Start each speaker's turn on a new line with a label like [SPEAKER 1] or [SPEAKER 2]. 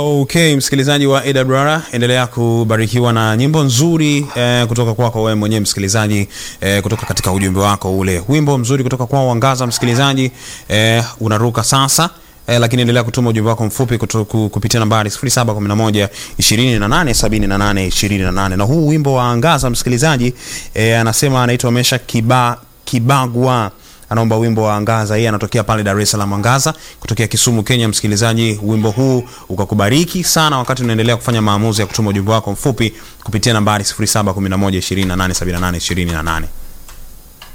[SPEAKER 1] Okay, msikilizaji wa AWR, endelea kubarikiwa na nyimbo nzuri eh, kutoka kwako wewe mwenyewe msikilizaji eh, kutoka katika ujumbe wako ule. Wimbo mzuri kutoka kwao Wangaza msikilizaji eh, unaruka sasa. Eh, lakini endelea kutuma ujumbe wako mfupi kutu, ku- kupitia nambari 0711 28 78 28. Na huu wimbo wa Angaza msikilizaji eh, anasema anaitwa Mesha Kiba, Kibagwa anaomba wimbo wa Angaza. Yeye anatokea pale Dar es Salaam, Angaza kutokea Kisumu, Kenya. Msikilizaji, wimbo huu ukakubariki sana wakati unaendelea kufanya maamuzi ya kutuma ujumbe wako mfupi kupitia nambari 0711 28 78 28.